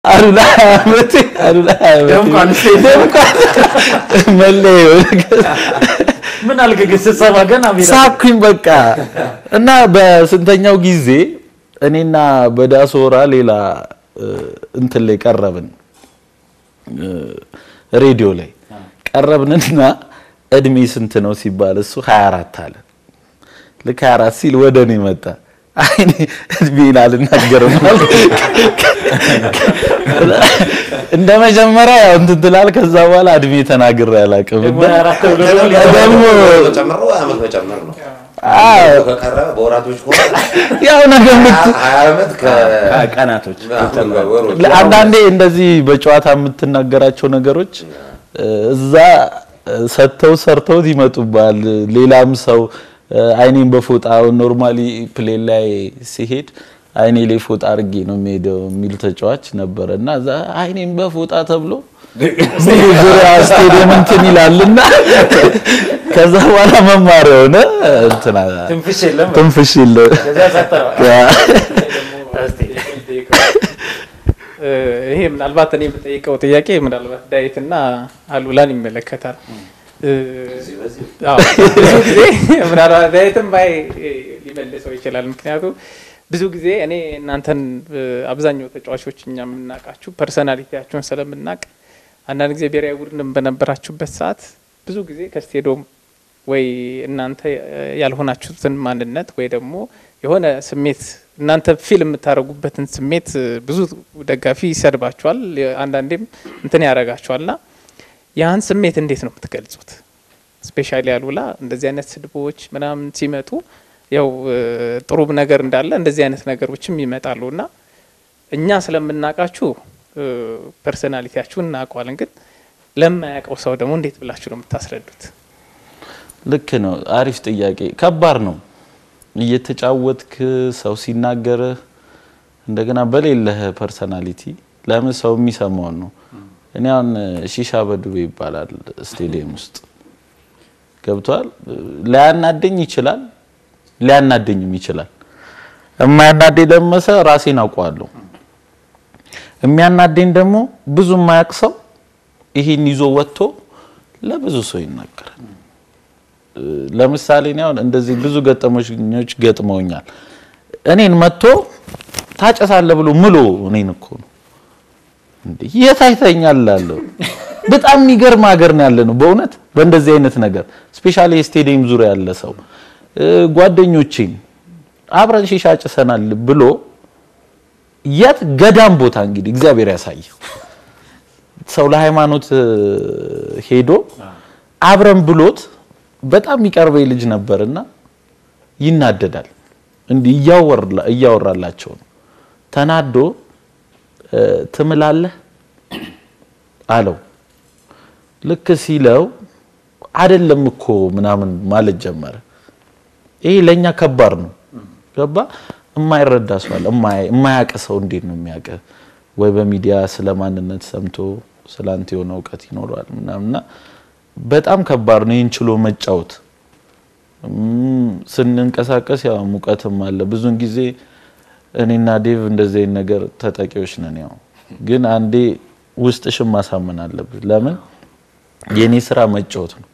አሉላ ዓመቴ አሉላ ዓመቴ ደምቋል ስቴዲየም። ደምቋል። መለየው ምን አልክ ግን ስትሰማ ገና ሜዳ ሳኩኝ በቃ እና በስንተኛው ጊዜ እኔና በዳሶራ ሌላ እ፣ እንትን ላይ ቀረብን እ፣ ሬዲዮ ላይ ቀረብንና እድሜ ስንት ነው ሲባል እሱ 24 አለ። ልክ 24 ሲል ወደ እኔ መጣ። አይ እኔ እድሜን አልናገርም አለ። እንደ መጀመሪያ ያው እንትን ትላል። ከዛ በኋላ እድሜ ተናግሬ አላውቅም። ደግሞ እና አራት ተብሎ ደግሞ ጨምሮ ዓመት መጨመር ነው። አዎ ከቀረበ በወራቶች ከሆነ ያው ነገር ምት ሀያ ዓመት ቀናቶች ከወሮች አንዳንዴ እንደዚህ በጨዋታ የምትናገራቸው ነገሮች እ፣ እዛ እ፣ ሰጥተው ሰርተውት ይመጡባል። ሌላም ሰው እ፣ አይኔን በፎጣ ኖርማሊ ፕሌን ላይ ሲሄድ አይኔ ላይ ፎጣ አድርጌ ነው የሚሄደው የሚል ተጫዋች ነበረ እና እዛ አይኔን በፎጣ ተብሎ ሙሉ ዙሪያ ስቴዲየም እንትን ይላልና ከዛ በኋላ መማሪያ ሆነ እንትና ትንፍሽ የለም ትንፍሽ የለ ከዛ ሰጠው ያ እስቲ እ፣ ይሄ ምናልባት እኔ የምጠይቀው ጥያቄ ምናልባት ዳዊትና አሉላን ይመለከታል። እ፣ አዎ፣ ብዙ ጊዜ ምናልባት ዳዊትም ባይ ሊመልሰው ይችላል። ምክንያቱም ብዙ ጊዜ እኔ እናንተን እ፣ አብዛኛው ተጫዋቾች እኛ የምናውቃችሁ ፐርሰናሊቲያችሁን ስለምናውቅ አንዳንድ ጊዜ ብሔራዊ ቡድንም በነበራችሁበት ሰዓት ብዙ ጊዜ ከስቴዲዮም ወይ እናንተ ያልሆናችሁትን ማንነት ወይ ደግሞ የሆነ ስሜት እናንተ ፊል የምታደርጉበትን ስሜት እ፣ ብዙ ደጋፊ ይሰድባችኋል፣ አንዳንዴም እንትን ያደርጋችኋል። ና ያን ስሜት እንዴት ነው የምትገልጹት? ስፔሻሊ አሉላ እንደዚህ አይነት ስድቦች ምናምን ሲመጡ ያው እ፣ ጥሩ ነገር እንዳለ እንደዚህ አይነት ነገሮችም ይመጣሉ እና እኛ ስለምናውቃችሁ እ፣ ፐርሰናሊቲያችሁን እናውቀዋለን። ግን ለማያውቀው ሰው ደግሞ እንዴት ብላችሁ ነው የምታስረዱት? ልክ ነው። አሪፍ ጥያቄ። ከባድ ነው እየተጫወትክ ሰው ሲናገርህ እንደገና በሌለህ ፐርሰናሊቲ ለምን ሰው የሚሰማውን ነው። እኔ አሁን ሺሻ በድሩ ይባላል ስቴዲየም ውስጥ ገብቷል። ሊያናደኝ ይችላል፣ ሊያናደኝም ይችላል። የማያናደኝ ለመሰ ራሴን አውቀዋለሁ። የሚያናደኝ ደግሞ ብዙ የማያውቅ ሰው ይሄን ይዞ ወጥቶ ለብዙ ሰው ይናገራል። ለምሳሌ እኔ አሁን እንደዚህ ብዙ ገጠመኞች ገጥመውኛል። እኔን መጥቶ ታጨሳለህ ብሎ ምሎ እኔን እኮ ነው እንዴ የት አይተኛል እላለሁ። በጣም የሚገርም ሀገር ነው ያለ ነው በእውነት በእንደዚህ አይነት ነገር ስፔሻሊ የስቴዲየም ዙሪያ ያለ ሰው እ፣ ጓደኞቼን አብረን ሺሻ ጭሰናል ብሎ የት ገዳም ቦታ እንግዲህ እግዚአብሔር ያሳየው ሰው ለሃይማኖት እ፣ ሄዶ አብረን ብሎት በጣም የሚቀርበኝ ልጅ ነበርና ይናደዳል። እንዲህ እያወራ- እያወራላቸው ነው ተናዶ እ፣ ትምላለህ አለው። ልክ ሲለው አይደለም እኮ ምናምን ማለት ጀመረ። ይሄ ለኛ ከባድ ነው። ገባ የማይረዳ ሰው አለ። የማያ- የማያውቅ ሰው እንዴት ነው የሚያውቅ? ወይ በሚዲያ ስለ ማንነት ሰምቶ ስለ አንተ የሆነ እውቀት ይኖረዋል ምናምንና በጣም ከባድ ነው። ይህን ችሎ መጫወት እም፣ ስንንቀሳቀስ ያው ሙቀትም አለ። ብዙን ጊዜ እኔና ዴቭ እንደዚህ አይነት ነገር ተጠቂዎች ነን። ያው ግን አንዴ ውስጥሽን ማሳመን አለብሽ። ለምን የኔ ስራ መጫወት ነው።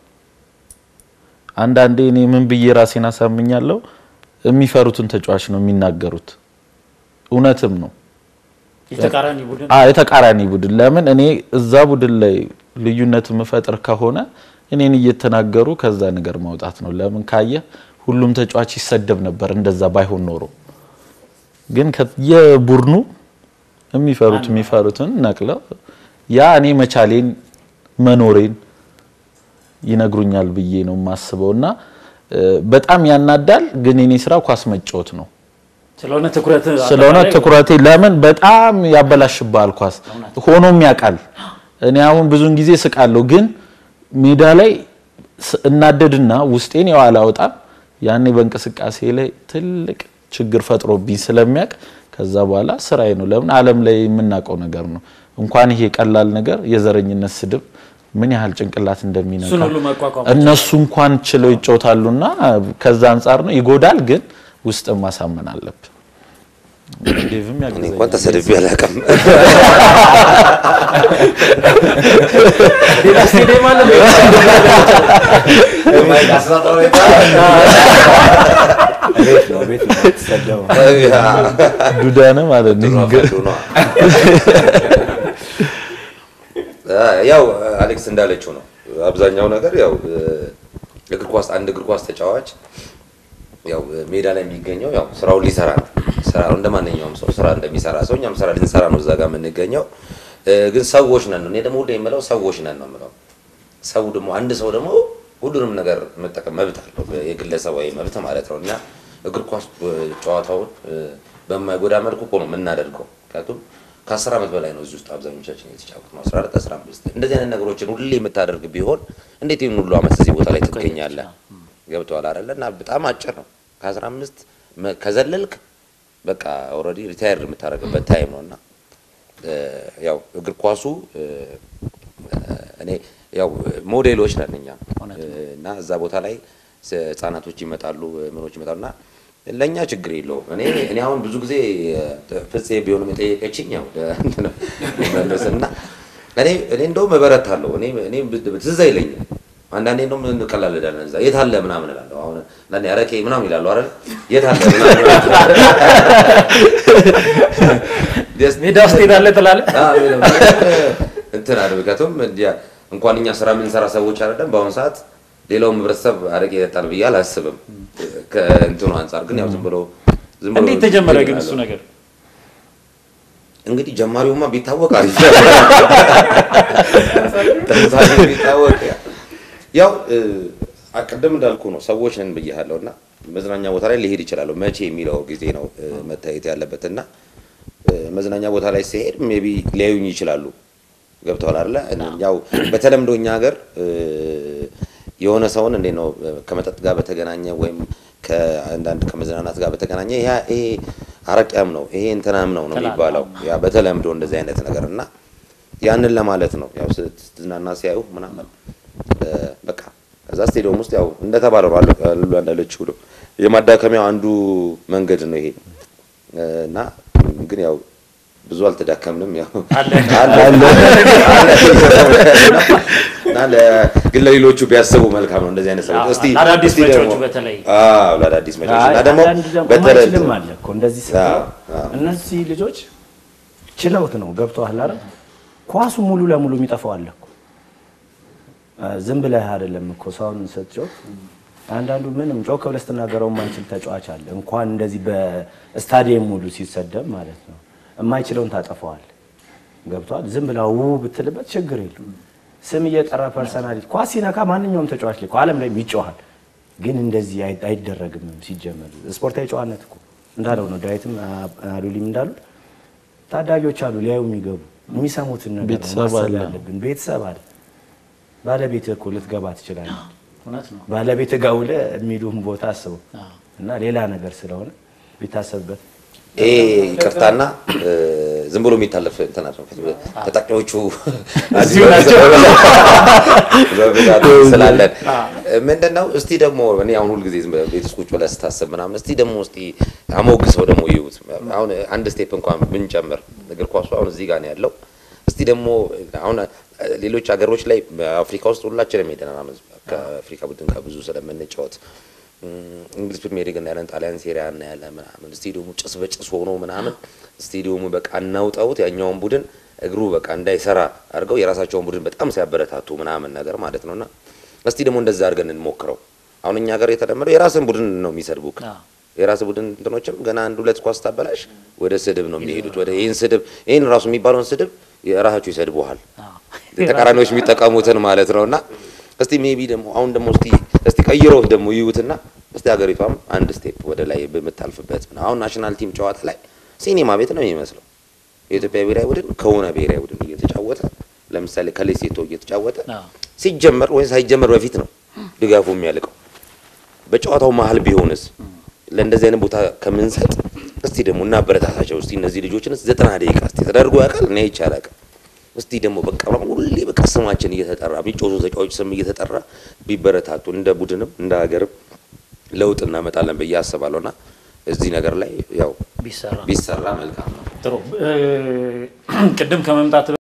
አንዳንዴ እኔ ምን ብዬ ራሴን አሳምኛለሁ፣ የሚፈሩትን ተጫዋች ነው የሚናገሩት። እውነትም ነው። የተቃራኒ ቡድን አ የተቃራኒ ቡድን ለምን እኔ እዛ ቡድን ላይ ልዩነት የምፈጥር ከሆነ እኔን እየተናገሩ ከዛ ነገር ማውጣት ነው። ለምን ካየ ሁሉም ተጫዋች ይሰደብ ነበር እንደዛ ባይሆን ኖሮ። ግን የቡድኑ የሚፈሩት የሚፈሩትን ነቅለው ያ እኔ መቻሌን መኖሬን ይነግሩኛል ብዬ ነው የማስበው እና እ፣ በጣም ያናዳል። ግን የኔ ስራ ኳስ መጫወት ነው። ስለሆነ ትኩረት ስለሆነ ትኩረቴ ለምን በጣም ያበላሽብሃል። ኳስ ሆኖም ያውቃል። እኔ አሁን ብዙን ጊዜ ስቃለሁ፣ ግን ሜዳ ላይ ስ- እናደድና ውስጤን ያው አላወጣም። ያኔ በእንቅስቃሴ ላይ ትልቅ ችግር ፈጥሮብኝ ስለሚያውቅ ከዛ በኋላ ስራዬ ነው። ለምን ዓለም ላይ የምናውቀው ነገር ነው። እንኳን ይሄ ቀላል ነገር የዘረኝነት ስድብ ምን ያህል ጭንቅላት እንደሚነካ እሱን ሁሉ መቋቋም እነሱ እንኳን ችለው ይጫወታሉና ከዛ አንጻር ነው ይጎዳል፣ ግን ውስጥን ማሳመን አለብን። ዴቭም እኔ ያግዘኛል። እንኳን ተሰድቤ አላውቅም። ሌላ ስቴዲየም አለ ቤት ነው ቤት ነው ተሰደው ዱዳነ ማለት ነው። ያው አሌክስ እንዳለችው ነው። አብዛኛው ነገር ያው እግር ኳስ አንድ እግር ኳስ ተጫዋች ያው ሜዳ ላይ የሚገኘው ያው ስራውን ሊሰራ ነው። ስራ እንደ ማንኛውም ሰው ስራ እንደሚሰራ ሰው እኛም ስራ ልንሰራ ነው እዛ ጋር የምንገኘው። ግን ሰዎች ነን ነው። እኔ ደግሞ ሁሌ የምለው ሰዎች ነን ነው የምለው። ሰው ደግሞ አንድ ሰው ደግሞ ሁሉንም ነገር መጠቀም መብት አለው፣ የግለሰባዊ መብት ማለት ነው። እና እግር ኳስ ጨዋታውን በማይጎዳ መልኩ እኮ ነው የምናደርገው። ምክንያቱም ከአስር ዓመት በላይ ነው እዚህ ውስጥ አብዛኞቻችን የተጫወት ነው። አስራ አራት አስራ አምስት እንደዚህ አይነት ነገሮችን ሁሌ የምታደርግ ቢሆን እንዴት ይህን ሁሉ ዓመት እዚህ ቦታ ላይ ትገኛለህ? ገብተዋል አይደለ? እና በጣም አጭር ነው። ከአስራ አምስት ከዘለልክ በቃ ኦልሬዲ ሪታየር የምታደርግበት ታይም ነው እና ያው እግር ኳሱ እኔ ያው ሞዴሎች ነን እኛ እና እዛ ቦታ ላይ ህጻናቶች ይመጣሉ፣ ምኖች ይመጣሉ እና ለእኛ ችግር የለውም። እኔ እኔ አሁን ብዙ ጊዜ ፍፄ ቢሆንም የጠየቀችኝ ያው መለስ እና እኔ እኔ እንደውም እበረታለሁ። እኔ እኔ ትዝ አይለኝም አንዳንዴ እንደውም እንቀላለዳለን እዛ የት አለ ምናምን እላለሁ። አሁን አንዳንዴ አረቄ ምናምን ይላሉ አይደል? የት አለ ምናምን ሜዳ ውስጥ ሄዳለህ ትላለህ። እንትን አለ ምክንያቱም እንኳን እኛ ስራ የምንሰራ ሰዎች አይደለም በአሁኑ ሰዓት ሌላውም ህብረተሰብ አረቄ ይጠጣል ብዬ አላስብም። ከእንትኑ አንጻር ግን ያው ዝም ብሎ ዝም ብሎ እንዴት ተጀመረ ግን እሱ ነገር? እንግዲህ ጀማሪውማ ቢታወቅ አሪፍ ተምሳሌ ቢታወቅ ያው ቅድም እንዳልኩ ነው ሰዎች ነን ብያለሁ እና መዝናኛ ቦታ ላይ ሊሄድ ይችላሉ። መቼ የሚለው ጊዜ ነው መታየት ያለበት እና መዝናኛ ቦታ ላይ ሲሄድ ሜቢ ሊያዩኝ ይችላሉ። ገብተዋል አይደለ? ያው በተለምዶ እኛ ሀገር የሆነ ሰውን እንዴት ነው ከመጠጥ ጋር በተገናኘ ወይም ከአንዳንድ ከመዝናናት ጋር በተገናኘ ይሄ አረቂያም ነው ይሄ እንትናም ነው ነው የሚባለው ያ በተለምዶ እንደዚህ አይነት ነገር እና ያንን ለማለት ነው ያው ስትዝናና ሲያዩ ምናምን በቃ ከዛ ስቴዲየም ውስጥ ያው እንደተባለው አሉ እንዳለችው ነው የማዳከሚያው አንዱ መንገድ ነው ይሄ እና ግን ያው ብዙ አልተዳከምንም። ያው እና ግን ለሌሎቹ ቢያስቡ መልካም ነው። እንደዚህ አይነት ሰዎች እስቲ ለአዳዲስ እስቲ መጪዎቹ ደግሞ በተለይ አዎ ለአዳዲስ መጪዎች እና ደግሞ አንዳንድ ደግሞ በተለይ ማይችልም አለ እኮ እንደዚህ ስትለው አዎ፣ አዎ። እነዚህ ልጆች ችለውት ነው ገብተዋል አይደል? ኳሱ ሙሉ ለሙሉ የሚጠፋው አለ እኮ አ፣ ዝም ብለህ አይደለም እኮ ሰውን ስትጮት አንዳንዱ ምንም ጮክ ብለህ ስትናገረው የማይችል ተጫዋች አለ። እንኳን እንደዚህ በስታዲየም ሙሉ ሲሰደብ ማለት ነው የማይችለውን ታጠፈዋል። ገብቷል። ዝም ብላ ው ብትልበት ችግር የለም። ስም እየጠራ ፐርሰናሊቲ ኳስ ሲነካ ማንኛውም ተጫዋች ላይ እኮ ዓለም ላይ ይጮሃል። ግን እንደዚህ አይ- አይደረግም ሲጀመር ስፖርታዊ ጨዋነት እኮ እንዳለው ነው። ዳዊትም አ- አሉሊም እንዳሉት ታዳጊዎች አሉ ሊያዩ የሚገቡ የሚሰሙትን ነገር ነው ቤተሰብ ማሰብ አለ። ያለብን። ቤተሰብ አለ። ባለቤት እኮ ልትገባ ትችላለህ። እውነት ነው። ባለቤት ጋር ውለህ የሚሉህን ቦታ አስበው እና ሌላ ነገር ስለሆነ ቢታሰብበት ይሄ ይቅርታና እ፣ ዝም ብሎ የሚታለፍ እንትን አይደለም። ተጠቂዎቹ እዚሁ ናቸው። በብዛት ስላለን ምንድን ነው እስቲ ደግሞ እኔ አሁን ሁልጊዜ ዝም ብለህ ቤት ውስጥ ቁጭ ብለህ ስታስብ ምናምን እስቲ ደግሞ እስቲ አሞግሰው ደግሞ ይዩት። አሁን አንድ ስቴፕ እንኳን ብንጨምር እግር ኳሱ አሁን እዚህ ጋር ነው ያለው። እስቲ ደግሞ አሁን ሌሎች ሀገሮች ላይ አፍሪካ ውስጥ ሁላችንም ሄደናል። አመት ከአፍሪካ ቡድን ጋር ብዙ ስለምንጫወት እንግሊዝ ፕሪሚየር ሊግ እናያለን፣ ጣሊያን ሴሪያ እናያለን ምናምን ስቴዲየሙ ጭስ በጭስ ሆኖ ምናምን ስቴዲየሙ በቃ እናውጣውት ያኛውን ቡድን እግሩ በቃ እንዳይሰራ አድርገው የራሳቸውን ቡድን በጣም ሲያበረታቱ ምናምን ነገር ማለት ነውና እስቲ ደግሞ እንደዛ አድርገን እንሞክረው። አሁን እኛ ሀገር የተለመደው የራስን ቡድን ነው የሚሰድቡክ። አዎ። የራስ ቡድን እንትኖችም ገና አንድ ሁለት ኳስ ታበላሽ ወደ ስድብ ነው የሚሄዱት። ወደ ይህን ስድብ ይህን ራሱ የሚባለውን ስድብ የራሳቸው ይሰድቡሃል። ተቃራኒዎች የሚጠቀሙትን ማለት ነው። እና እስቲ ሜቢ ደግሞ አሁን ደግሞ እስቲ እስቲ ቀይረው ደግሞ ይዩትና እስቲ ሀገሪቷም አንድ ስቴፕ ወደ ላይ በምታልፍበት ምናምን አሁን ናሽናል ቲም ጨዋታ ላይ ሲኒማ ቤት ነው የሚመስለው። የኢትዮጵያ ብሔራዊ ቡድን ከሆነ ብሔራዊ ቡድን እየተጫወተ ለምሳሌ ከሌሴቶ እየተጫወተ አዎ። ሲጀመር ወይም ሳይጀመር በፊት ነው ድጋፉ የሚያልቀው። በጨዋታው መሀል ቢሆንስ ለእንደዚህ አይነት ቦታ ከምንሰጥ እስቲ ደግሞ እናበረታታቸው። እስቲ እነዚህ ልጆችን ዘጠና ደቂቃ እስቲ ተደርጎ ያውቃል? እኔ አይቼ አላውቅም። እስቲ ደግሞ በቃ ሁሌ በቃ ስማችን እየተጠራ የሚጮቱ ተጫዋቾች ስም እየተጠራ ቢበረታቱ እንደ ቡድንም እንደ ሀገርም ለውጥ እናመጣለን ብዬ አስባለሁ። እና እዚህ ነገር ላይ ያው ቢሰራ ቢሰራ መልካም ነው። ጥሩ። እ፣ ቅድም ከመምጣት